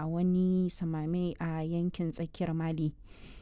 a wani samame a yankin tsakiyar mali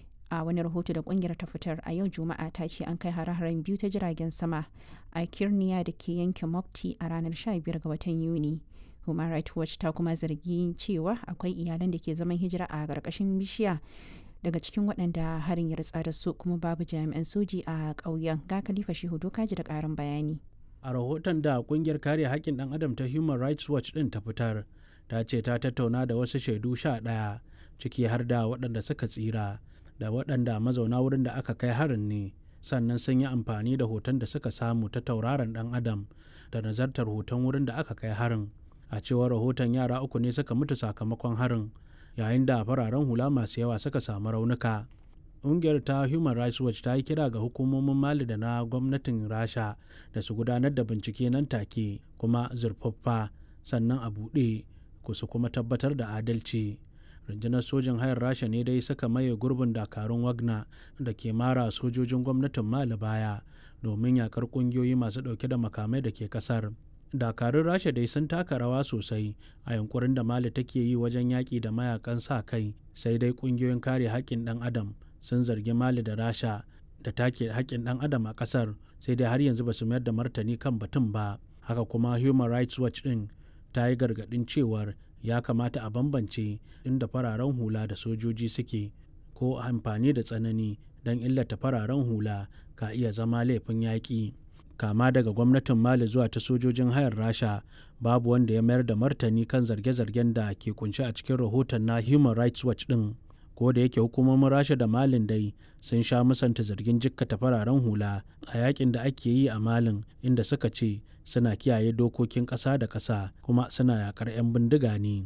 a wani rahoto da kungiyar ta fitar a yau juma'a ta ce an kai hare-haren biyu ta jiragen sama a kirniya da ke yankin mopti a ranar 15 ga watan yuni human rights watch ta kuma zargi cewa akwai iyalan da ke zaman hijira a ƙarƙashin bishiya daga cikin waɗanda harin ya ritsa da su kuma babu jami'an soji a ƙauyen ga khalifa shehu dokaji da ƙarin bayani a rahoton da kungiyar kare haƙƙin ɗan adam ta human rights watch ɗin ta fitar ta ce ta tattauna da wasu shaidu sha ɗaya ciki har da waɗanda suka tsira da waɗanda mazauna wurin da aka kai harin ne sannan sun yi amfani da hoton da suka samu ta tauraron ɗan adam da nazartar hoton wurin da aka kai harin a cewar rahoton yara uku ne suka mutu sakamakon harin yayin da fararen hula masu yawa suka samu raunuka ƙungiyar ta human rights watch ta yi kira ga hukumomin mali da na gwamnatin rasha da su gudanar da bincike nan take kuma zurfaffa sannan a buɗe ku su kuma tabbatar da adalci rundunar sojin hayar rasha ne dai suka maye gurbin dakarun wagner da ke mara sojojin gwamnatin mali baya domin yakar ƙungiyoyi masu ɗauke da makamai da ke ƙasar dakarun rasha dai sun taka rawa sosai a yankurin da mali take yi wajen yaƙi da mayakan sa kai sai dai ƙungiyoyin kare haƙƙin ɗan adam sun zargi mali da rasha da take haƙƙin ɗan adam a ƙasar sai dai har yanzu ba su mayar da martani kan batun ba haka kuma human rights watch ɗin ta yi gargaɗin cewar ya kamata a bambance inda fararen hula da sojoji suke ko amfani da tsanani don illata fararen hula ka iya zama laifin yaƙi kama daga gwamnatin mali zuwa ta sojojin hayar rasha babu wanda ya mayar da martani kan zarge-zargen da ke kunshi a cikin rahoton na human rights watch ɗin ko da yake hukumomin rasha da malin dai sun sha musanta zargin jikkata fararen hula a yakin da ake yi a malin inda suka ce suna kiyaye dokokin ƙasa da ƙasa kuma suna yakar 'yan bindiga ne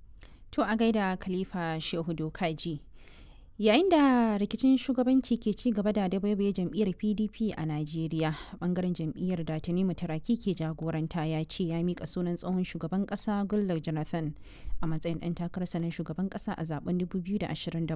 to a gaida khalifa shehu dokaji yayin da rikicin shugabanci ke ci gaba da dabaibaye jam'iyyar pdp a najeriya bangaren jam'iyyar da tanimu taraki ke jagoranta ya ce ya mika sunan tsohon shugaban kasa goodluck jonathan a matsayin ɗan takararsa na shugaban kasa a zaben 2027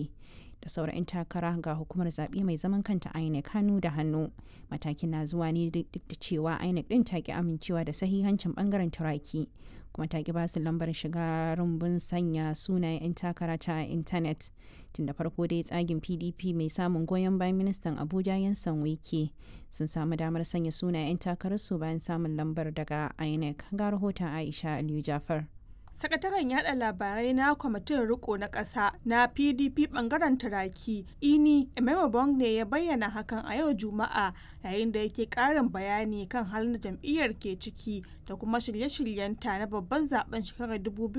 da sauran 'yan takara ga hukumar zaɓe mai zaman kanta inec hannu da hannu matakin na zuwa ne duk da cewa inec ɗin ta ki amincewa da sahihancin bangaren turaki kuma ta ki ba su lambar shiga rumbun sanya sunayen 'yan takara ta intanet tun da farko dai tsagin pdp mai samun goyon bayan ministan abuja yansan wike sun samu damar sanya sunayen 'yan takararsu bayan samun lambar daga inec ga rahoton aisha aliyu jafar sakataren yada labarai na kwamitin riko na ƙasa na pdp bangaren turaki ini emema ne ya bayyana hakan a yau juma'a yayin da yake ƙarin bayani kan halin da jam'iyyar ke ciki da kuma shirye-shiryenta na babban zaben shekarar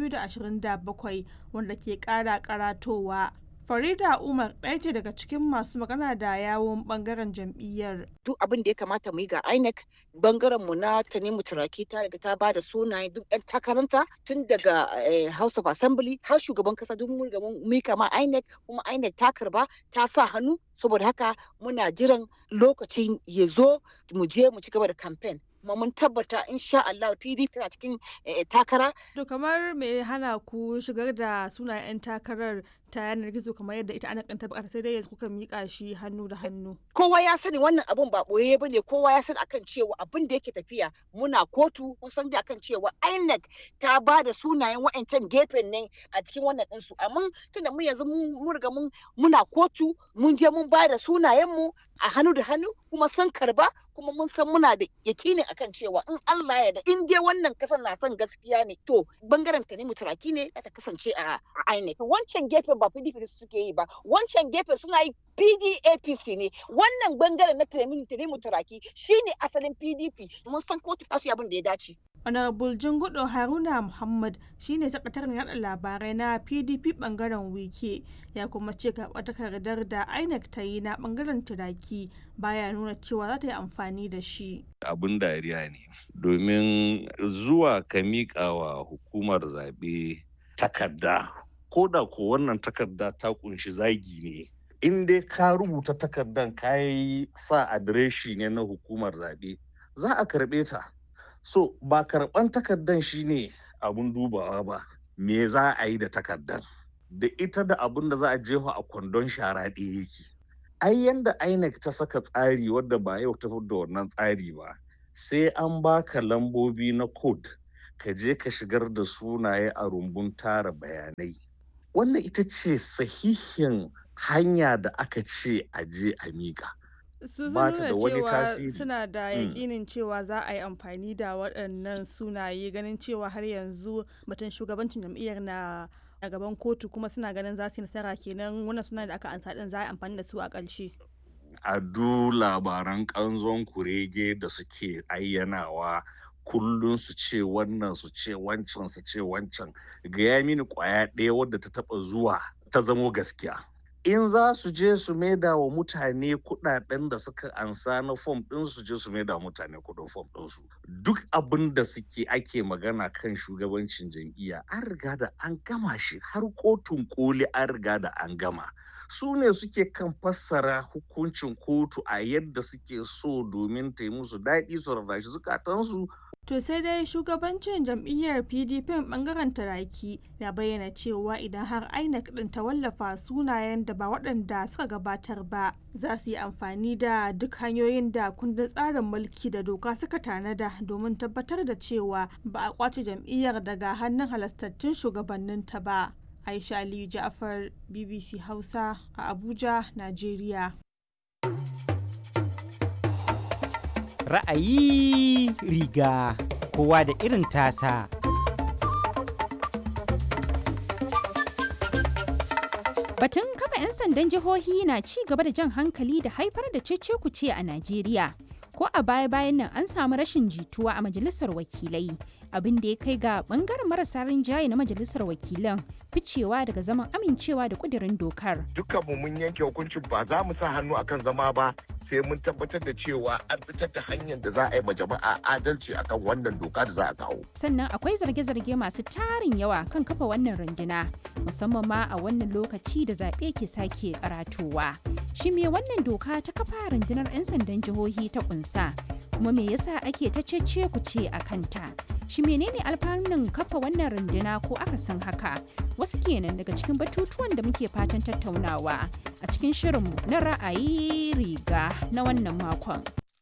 2027 wanda ke ƙara karatowa Farida Umar ɗaya ce daga cikin masu magana da yawon bangaren jam'iyyar. Duk abin da ya kamata mu yi ga INEC bangaren mu na Tanimu Turaki ta riga ta ba da sunayen duk ɗan takaranta tun daga House of Assembly har shugaban kasa duk mun ga mun kama INEC kuma INEC ta karba ta sa hannu saboda haka muna jiran lokacin ya zo mu je mu ci gaba da campaign. kuma mun tabbata insha Allah PDP tana cikin takara. To kamar me hana ku shigar da sunayen 'yan takarar ta yanar gizo kamar yadda ita ana kanta bukata sai dai yanzu kuka mika shi hannu da hannu. Kowa ya sani wannan abun ba boye ba ne kowa ya sani akan cewa abin da yake tafiya muna kotu mun san da akan cewa INEC ta ba da sunayen wa'ancan gefen ne a cikin wannan ɗinsu amma tunda mu yanzu mun riga mun muna kotu mun je mun ba da sunayen mu a hannu da hannu kuma sun karba kuma mun san muna da yakini akan cewa in Allah ya da in dai wannan kasan na son gaskiya ne to bangaren ta ne mutaraki ne ta kasance a INEC wancan gefen ba PDP suke yi ba wancan gefen suna yi PDAPC ne wannan bangaren na Tanimu Turaki shine asalin PDP mun san kotu ta su abin da ya dace Honorable Jingudo Haruna Muhammad shine sakataren yada labarai na PDP bangaren wike ya kuma ce karɓar takardar da INEC ta yi na bangaren turaki baya nuna cewa za ta yi amfani da shi. Abin dariya ne domin zuwa ka miƙa wa hukumar zaɓe takarda ko da ko wannan takarda ta kunshi zagi ne in dai ka rubuta takardan ka yi sa adireshi ne na hukumar zaɓe za a karɓe ta. So ba karɓan takardan shine abun dubawa ba, me za a yi da takardar? Da ita da abun da za a jefa a kwandon shara ɗaya yake. Ai yanda INEC ta saka tsari wadda ba yau ta da wannan tsari ba, sai an baka lambobi na code ka je ka shigar da sunaye a rumbun tara bayanai wannan ita ce sahihin hanya da aka ce a je a miƙa su sun ba ta nuna da wani cewa tasiri. suna da Mm. yakinin cewa za a yi amfani da waɗannan sunaye ganin cewa har yanzu batun shugabancin jam'iyyar na a gaban kotu kuma suna ganin za su yi nasara kenan wannan suna da aka ansa din za a yi amfani da su a ƙarshe a du labaran ƙanzon kurege da suke ayyanawa kullum su ce wannan su ce wancan su ce wancan gaya mini ƙwaya ɗaya wadda ta taɓa zuwa ta zamo gaskiya in za su je su maida wa mutane kuɗaɗen da suka ansa na fom ɗin su je su maida wa mutane kuɗin fom ɗinsu duk abin da suke ake magana kan shugabancin jam'iyya an riga da an gama shi har kotun koli an riga da an gama su ne suke kan fassara hukuncin kotu a yadda suke so domin ta yi musu daɗi su rarrashi zukatansu to sai dai shugabancin jam'iyyar pdp bangaren taraki ya bayyana cewa idan har inec din ta wallafa sunayen da ba waɗanda suka gabatar ba za su yi amfani da duk hanyoyin da kundin tsarin mulki da doka suka tanada domin tabbatar da cewa ba a kwace jam'iyyar daga hannun halastattun shugabanninta ba aisha aliyu ja'afar bbc hausa a abuja najeriya ra'ayi riga kowa da irin tasa Batun kafa 'yan sandan jihohi na ci gaba da jan hankali da haifar da cece-kuce a Najeriya. Ko a baya-bayan nan an samu rashin jituwa a majalisar wakilai, abin da ya kai ga bangaren marasa rinjaye na majalisar wakilan ficewa daga zaman amincewa da kudirin dokar. dukkanmu mun yanke hukuncin ba za mu sa hannu akan zama ba sai mun tabbatar da cewa an fitar da hanyar da za a yi ma jama'a adalci akan wannan doka da za a kawo. Sannan akwai zarge-zarge masu tarin yawa kan kafa wannan runduna, musamman ma a wannan lokaci da zaɓe ke sake karatowa. Shi me wannan doka ta kafa rundunar 'yan sandan jihohi ta kunsa? Kuma me yasa ake ta cece ku ce a kanta? Shi menene alfanun kafa wannan runduna ko aka san haka? Wasu kenan daga cikin batutuwan da muke fatan tattaunawa a cikin shirinmu na ra'ayi riga na wannan makon.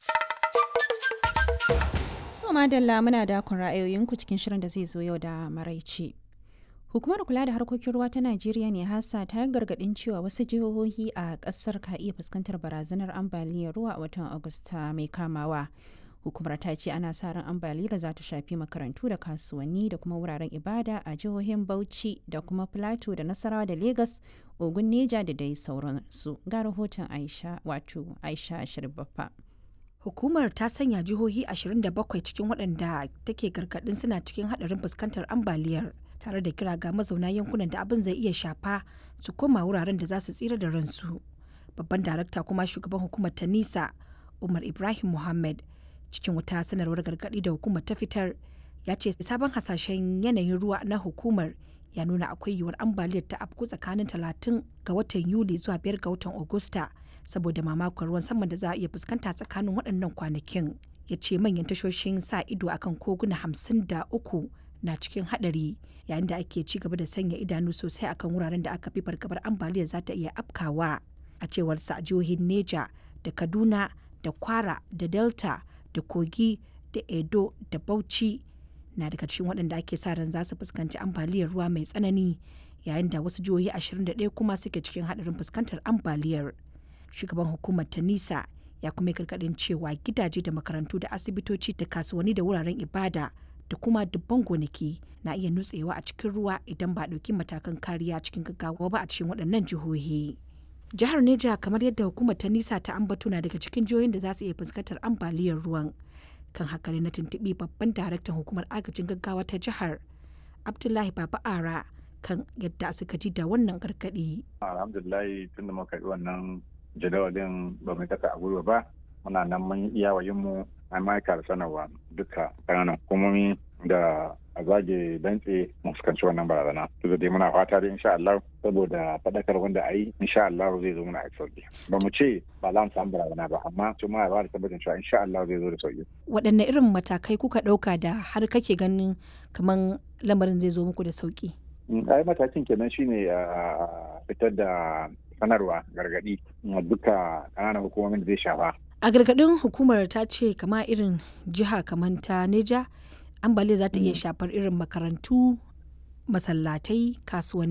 To madalla muna dakon ra'ayoyinku cikin shirin da zai zo yau da maraice. Hukumar kula da harkokin ruwa ta Najeriya ne hasa ta yi gargaɗin cewa wasu jihohi a ƙasar ka iya fuskantar barazanar ambaliyar ruwa a watan Agusta mai kamawa. Hukumar ta ce ana sa ran ambaliyar za ta shafi makarantu da kasuwanni da kuma wuraren ibada a jihohin Bauchi da kuma Plateau da Nasarawa da Legas, Ogun Neja da dai sauransu. Ga rahoton Aisha wato Aisha Shirbaffa. Hukumar ta sanya jihohi 27 cikin waɗanda take gargaɗin suna cikin haɗarin fuskantar ambaliyar tare da kira ga mazauna yankunan da abin zai iya shafa su koma wuraren da za su tsira da ransu. Babban darakta kuma shugaban hukumar ta nisa Umar Ibrahim Muhammad cikin wata sanarwar gargaɗi da hukumar ta fitar ya ce sabon hasashen yanayin ruwa na hukumar ya nuna akwai yiwuwar ambaliyar ta afku tsakanin 30 ga watan Yuli zuwa 5 ga watan Agusta saboda mamakon ruwan saman da za a iya fuskanta tsakanin waɗannan kwanakin. Ya ce manyan tashoshin sa ido akan koguna 53 na cikin haɗari yayin da ake ci gaba da sanya idanu sosai akan wuraren da aka fi fargabar ambaliyar za ta iya afkawa. A cewar sa jihohin Neja da Kaduna da Kwara da Delta da Kogi da Edo da Bauchi na daga cikin waɗanda ake sa ran za su fuskanci ambaliyar ruwa mai tsanani yayin da wasu jihohi 21 kuma suke cikin haɗarin fuskantar ambaliyar. Shugaban hukumar ta nisa ya kuma yi gargaɗin cewa gidaje da makarantu da asibitoci da kasuwanni da wuraren ibada da kuma dubban gonaki na iya nutsewa a cikin ruwa idan ba a ɗauki matakan kariya cikin gaggawa ba a cikin waɗannan jihohi. Jihar Neja kamar yadda hukumar ta nisa ta ambato na daga cikin jihohin da za su iya fuskantar ambaliyar ruwan. kan haka ne na tuntuɓi babban daraktan hukumar agajin gaggawa ta jihar abdullahi baba ara kan yadda suka ji da wannan gargaɗi. alhamdulillahi tun da muka yi wannan jadawalin ba mu kasa a gwiwa ba muna nan mun iya wayin mu an ma'aika da sanarwa duka ƙananan hukumomi da a zage dantse mu fuskanci wannan barazana to da dai muna fata da insha Allah saboda faɗakar wanda a yi insha Allah zai zo muna a sauki ba mu ce ba za mu samu barazana ba amma su ma ba da tabbatin cewa insha Allah zai zo da sauki waɗanne irin matakai kuka ɗauka da har kake ganin kamar lamarin zai zo muku da sauki ai matakin kenan shine a fitar da sanarwa gargaɗi duka ƙananan hukumomin da zai shafa a gargaɗin hukumar ta ce kama irin jiha kamar ta neja ambaliyar za ta iya shafar irin makarantu masallatai kasuwanni